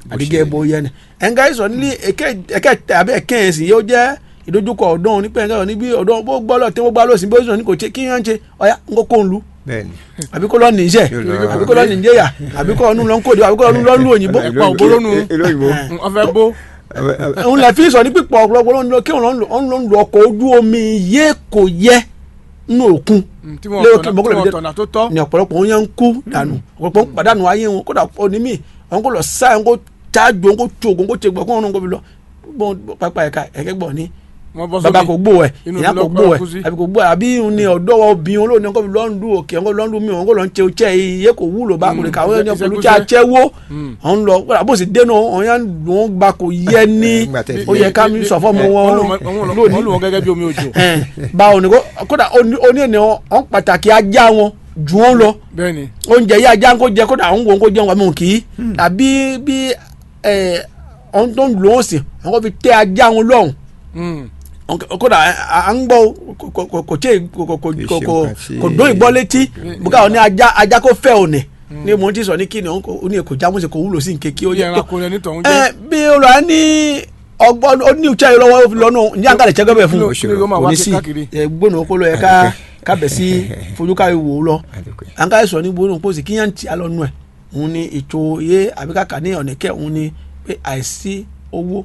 àdìgẹ́ bó yẹ ni ẹ̀ńgá sọ nílé ẹ̀kẹ́ àbí ẹ̀kẹ́ yẹn sì yóò jẹ́ ìdojúkọ ọ̀dọ́ nípa ẹ̀ńgá níbi ọ̀dọ́ bó gbọ́ lọ tí wọ́n gbá lọ sí bó sọ ní kò ṣe kí wọ́n ṣe ọ̀yá ń kó kó ń lu bẹ́ẹ̀ni àbí kó lọ nìjẹ́ Yóò lọ- àbí kó lọ nìjẹ́yà àbí kó ọ̀nù lọ ń kóde àbí kó ọ̀nù lọ ń lu òyìnbó Ìlú òyìnbó lónú. ìlú òyìnbó wọ́n fẹ́ bó òun lè fi sọ ní pípọ̀ ọ̀pọ̀lọpọ̀ ló ń lọ kí òun lọ ń lo ọkọ̀ ojú omi yé kò yẹ nínú òkun Mm, tí wọ́n Lérò tọ̀nà- kí bọ́kọ̀lẹ̀ tí fi wọ́n dé- tọ̀nà tó tọ́ ni ọ̀pọ̀lọpọ̀ wọn yẹn ń kú dànù ọ̀pọ̀lọpọ̀ ń pàdánù ayé wọn kódà onímì àwọn kò lọ sá àwọn kò tájú àwọn kò tó àwọn kò tẹ gbọ́ kó wọn kò fi lọ bọ́n pápá ẹ̀ka ẹ̀kẹ́ gbọ́ ni wọ́n bọ́ bàbá sókè kò gbó ẹ̀ Inú ìyá ìlú kò lọ́kọ́ gbó ẹ̀ kú sí. àbí kò gbó ẹ̀ àbí ni ọ̀dọ́ obìnrin olóòní kò fi lọ́ndù òkè àwọn kò lọ́ndù mi àwọn kò lọ́n tẹ ọ̀chẹ́ iye kò wúlò bá kò lè kàwé iṣẹ́- ẹni iṣẹ́ pẹ̀lú tí kúṣẹ́. a chẹ́ wó Mm. ọ̀n lọ kódà bó sì dénú ọ̀n yẹn lọ́n gba kò yẹ ní Nígbà tẹ́ ó yẹ ká mi sọ fún ọmọ wọn wọ́n lò wọ́n gẹ́gẹ́ bí omi òjò ẹ̀ báwo ni kó kódà oní ènìyàn ọ̀n pàtàkì ajá wọn jù wọn lọ bẹ́ẹ̀ ni oúnjẹ yìí ajá ń kó jẹ kódà àwọn òun kó jẹun àmì òkì í tàbí bí ẹ ọ̀n tó ń lò ó sì àwọn kò fi tẹ ajá wọn lọ́hùn Mm. Ọ̀n- kódà à à ń gbọ́ kò- kò- kò- kò tí ì- kò kò- kò Kì í kò ṣe kò nǹkan tí- kò dún ìgbọ́ létí bùkà ọ̀ ní ajá ajá kó fẹ́ òní ní mo ti sọ ní kíni òun kò- ó ní èkó jámọ́sẹ̀ kò wúlò sí nkeke ó ó yẹ yẹ tó ẹranko rẹ nítorí ẹ jẹ́ bí olùwà ní ọgbọ́n ó ní ìṣe yìí lọ́wọ́ ó fi lọ́nù ní àǹkàlẹ̀ tsẹ́gẹ́ bẹ̀ fún Kí ló- kí ló máa kò wá ní sí sí káàkiri? ẹ gbóná kó lọ yẹ ká ká bẹ̀ sí fojú ká wò ó lọ Àdúpẹ́. àǹkàlẹ̀ sọ ní gbóná pósì kí yẹn ti alọ́nu ẹ̀ òun ni ètò iye àbíkàkà ní ọ̀nẹ́kẹ́ òun ni pé àìsí owó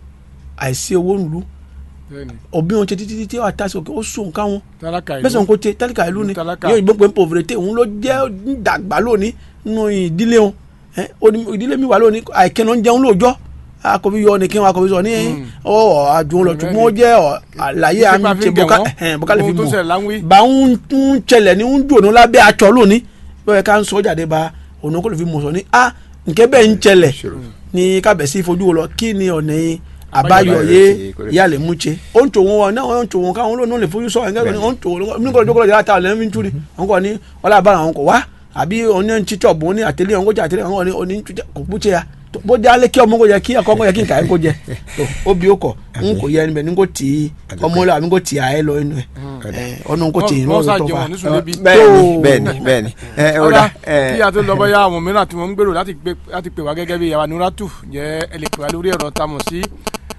àìsí owó ńlú bẹ́ẹ̀ ni òbí wọn ṣe títí títí wà tásì òkè ó sùn nǹkan wọn tálákà ìlú bẹ́sẹ̀ nǹkan tẹ tálíkà ìlú ni Tálákà. yóò ìbọn pé pauvreté òun ló jẹ́ dàgbà lónìí nínú ìdílé wọn ẹ, ó ní ìdílé mi wà lónìí àìkẹ́nà ń jẹun lóòjọ́ akọ̀bí yọ ni kí wọn akọ̀bí sọ ní ọ àjùmọ̀ lọ ṣùgbọ́n ó jẹ́ ọ, àlàyé Ṣé àmì bá fi ṣe ń gẹ̀ bọ́ká wọ́n? ẹ̀hẹ̀n, bọ́ká lè fi Ohun tó mọ̀ ṣẹlẹ̀ láwí. bá ń ń ṣẹlẹ̀ ní ń dùn lábẹ́ aṣọ lónìí bẹ́ẹ̀ ká ń sọ jáde bá òun kò lè fi mọ̀ sọ ní a nkẹ́ bẹ́ẹ̀ ń ṣẹlẹ̀ ní kábẹ̀sí fojú wo lọ kí ni ọ̀nà yìí àbáyọ Àbáyọ yé sí, correct. ìyá lè mú ṣe ó ń tò wọn wọn náà ó ń tò wọn káwọn olóòórùn lè fojú sọ ẹ̀ ń gẹ́gẹ́ ó ń tò wọn ní kò lójókòó lọ́jà àtàwọn lẹ́yìn fi ń túri wọn kò ní ọlá àbára àwọn kò wá àbí oní ń títọ̀ bò ní àtẹlé àwọn kò jẹ àtẹlé àwọn oní ń tújẹ kò kú ṣe ya tó- bó dé alẹ́ kí ọmọ kò yẹ kí ẹ̀kọ́ kò yẹ kí nǹkan ẹ̀ kò jẹ tó, ó bí ó kọ̀ ń kò yẹ níbẹ̀ ní kò tì í ọmọ lọ àbí kò tì í àyẹ lọ inú ẹ̀ ọ̀nà kò tì í wọ́n lọ́wọ́ tó ṣàjẹun fa ní sùlẹ́bí bẹ́ẹ̀ni Tó- bẹ́ẹ̀ni bẹ́ẹ̀ni ẹ ó ọ̀rá dà ẹ kí a tó lọ bọ́yá àwọn mìíràn tí wọ́n ń gbèrò láti pè láti pè wá gẹ́gẹ́ bí yàrá nuratu jẹ́ ẹ lè pè wá lórí ẹ̀rọ tá a mọ̀ sí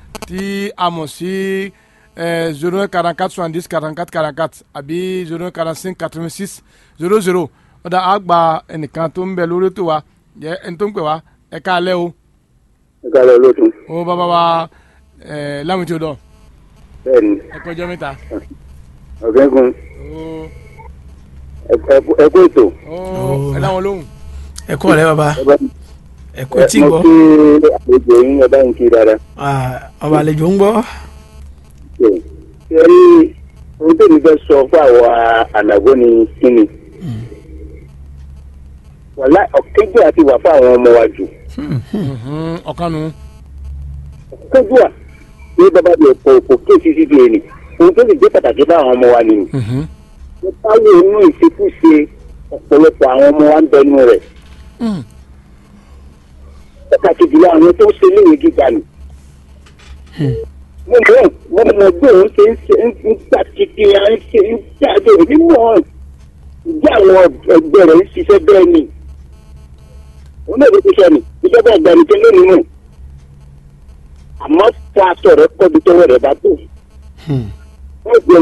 tí a mọ̀ sí zero quarante quatre soixante dix quarante quatre quarante quatre àbí zero quarante cinq quatre vingt six zero zero ọ̀dà àgbà ẹnìkan tó ń bẹ lórí ètò wa jẹ́ ẹni tó ń pè wá ẹ káalẹ́ o ìkàlẹ̀ olóòtú ó bàbá wa ẹ láwọn tí o dọ̀ bẹ́ẹ̀ ni ẹ kọjọ́ mẹ́ta ọ̀gẹ́gun ó ẹkú ètò ó ẹ dáwọn lóhùn ẹ kọ́ rẹ bàbá ẹ bá ẹ kò tí mo gbọ́ kí àlejò yín ẹ bá ń kí dáadáa. Ah, ọba àlejò ń gbọ́ ṣe ṣe rí ohun tó ní fẹ́ sọ fún àwọn ànàgó ni kíni. wàlá ọ̀kẹ́jọ́ àti wà fún àwọn ọmọ wa jù. ọ̀kanu ọ̀kẹ́jọ́ à ní bàbá mi kò kò kéèsì sí bíi ẹni ohun tó sì jẹ́ pàtàkì fún àwọn ọmọ wa nìyí. wọ́n táwọn inú ìṣekúṣe ọ̀pọ̀lọpọ̀ àwọn ọmọ wa ń bẹnu rẹ̀. pàtàkì jùlọ àwọn tó ń ṣe léwe gíga nì. mo mọ̀ mo mọ̀ bí òun ṣe ń ṣe ń ń gbà títí à ń ṣe ń jáde òní mọ̀ ìdí àwọn ẹgbẹ́ rẹ̀ ń ṣiṣẹ́ bẹ́ẹ̀ ni. òun náà ló ti sọ ni ìjọba ìgbàlejò lónìí mọ̀ àmọ́ fún aṣọ rẹ̀ kọ́bi tọwọ́ rẹ̀ bá tó. wọ́n gbẹ̀yìn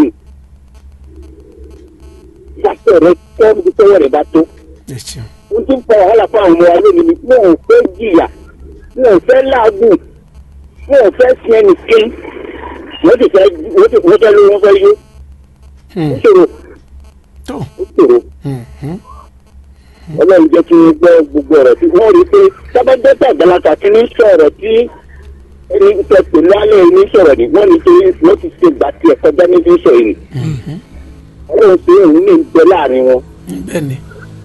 aṣọ rẹ̀ kọ́bi tọwọ́ rẹ̀ bá tó ẹ ṣeun n tún fa wàhálà fún àwọn ọmọ wa lónìí ni wọn ò fẹ́ jìyà wọn ò fẹ́ láàgùn wọn ò fẹ́ sin ẹnìkan wọ́n ti fẹ́ wọ́n ti wọ́n fẹ́ ló wọ́n fẹ́ yó ó ṣòro tó ó ṣòro ọlọ́run jẹ́ kí wọ́n gbọ́ gbogbo ọ̀rọ̀ tí wọ́n rí i pé sábàdẹ́tà àgbàlagbà tí ní sọ̀rọ̀ tí ẹni tẹ pè lálẹ́ ní sọ̀rọ̀ ni wọ́n ní torí wọ́n ti ṣe gbà tiẹ̀ kọjá níbi sọ̀rọ̀ ni ọlọ́run ṣe òun ní ìgbẹ́ láàrin wọn bẹ́ẹ̀ ni.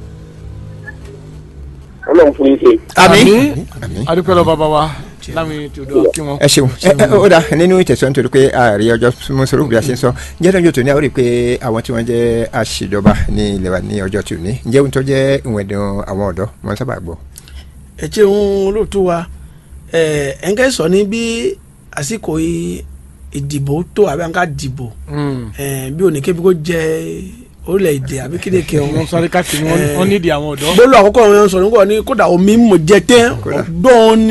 ọlọ́run fún yín ṣe. àmín àmín. adúpẹ́ lọ bàbá wa láwọn tí o dọ̀ kí wọn. ẹ ṣeun ẹ ẹ ó dà nínú ìtẹ̀sọ́ nítorí pé ààrẹ ọjọ́ mọ́sọ̀rọ̀ bí a ṣe ń sọ ǹjẹ́ lọ́jọ́ tòní a ó rí i pé àwọn tí wọ́n jẹ́ àṣìjọba ní ilẹ̀ wa ní ọjọ́ tòní ǹjẹ́ ohun tó jẹ́ ìwọ̀n ẹ̀dùn àwọn ọ̀dọ́ wọ́n sábà gbọ́. ẹ ṣeun olóòtú wa ẹ ẹ ń kẹ́ sọ ní bí àsìkò yìí ìdìbò tó àbí àǹkà dìbò ẹ bí oníkébí kò jẹ orílẹ̀-èdè àbí kédèké wọn ọ̀hún. sáré káàkiri wọn- wọn nídìí àwọn ọ̀dọ́. gbólóhùn àkọ́kọ́ wọn sọ nígbà ní kódà omi mọ̀ jẹ tẹ́ ọ̀dọ́ ni